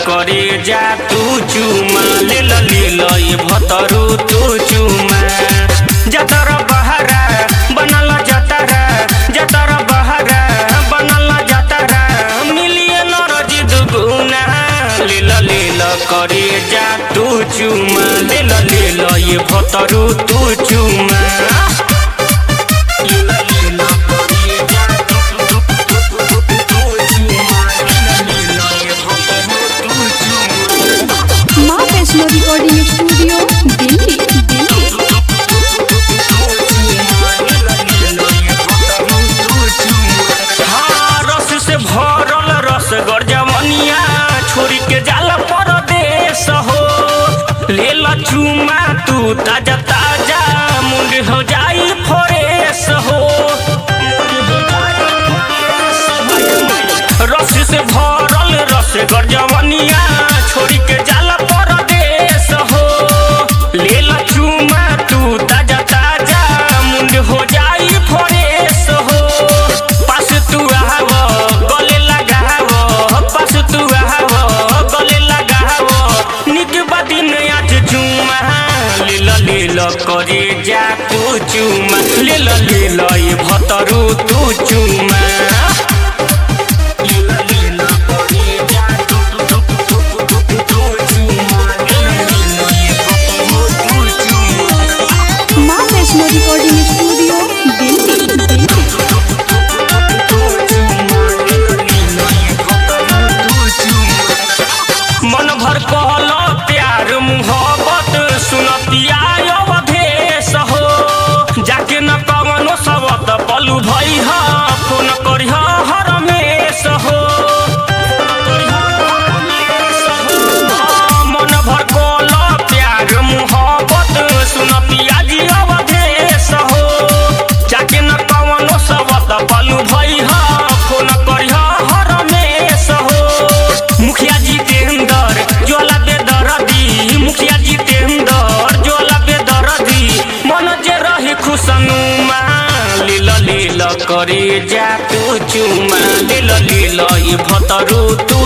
करे जा तू चुमा लेल लेल ये भतरू तू चुमा जतर बहरा बनल जतरा जतर बहरा बनल जतरा मिलियन रजी दुगुना लेल लेल करे जा तू चुमा लेल लेल ये भतरू तू चुमा लेल लेल करे जा तू चुमा लेल लेल ये भतरू तू चुमा माँ वैष्णो रिकॉर्डिंग स्टूडियो दिल्ली दिल्ली हाँ, रस से भरल रस गरजवनिया छोरी के जाल परदेश हो लेल चुमा तू ताजा ताजा मुंड हो जाई फरेश हो रस से भरल रस गरजवनिया छोरी के जाल परदेश हो लेल चुमा तू ताजा ताजा मुंड हो जाई फरेश हो पास तू आव गले लगाव पास तू आव गले लगाव निक बदिन आज चुमा लील लील करे जा तू चुमा लील लील ये भतरू तू चुमा लील लील करे जा तू तू तू तू तू तू तू चुमा लील लील ये भतरू तू चुमा माँ वैष्णो रिकॉर्डिंग स्टूडियो दिल्ली दिल्ली मन भर कहल प्यार मुहब्बत सुनतिया अवधेश हो जाके न कवनो सबत पलू भई ह फोन करिह हरमेश हो मन भर कहल प्यार मुहब्बत सुनतिया जी अवधेश हो जाके न कवनो सबत पलू भई ह फोन करिह हरमेश हो मुखिया जितेंद्र ज्वाला बेदरदी मुखिया जितेंद्र ज्वाला बेदरदी मन जे रही खुशनुमा लील लील करे जा तू चुमा लील लील ये भतरू तू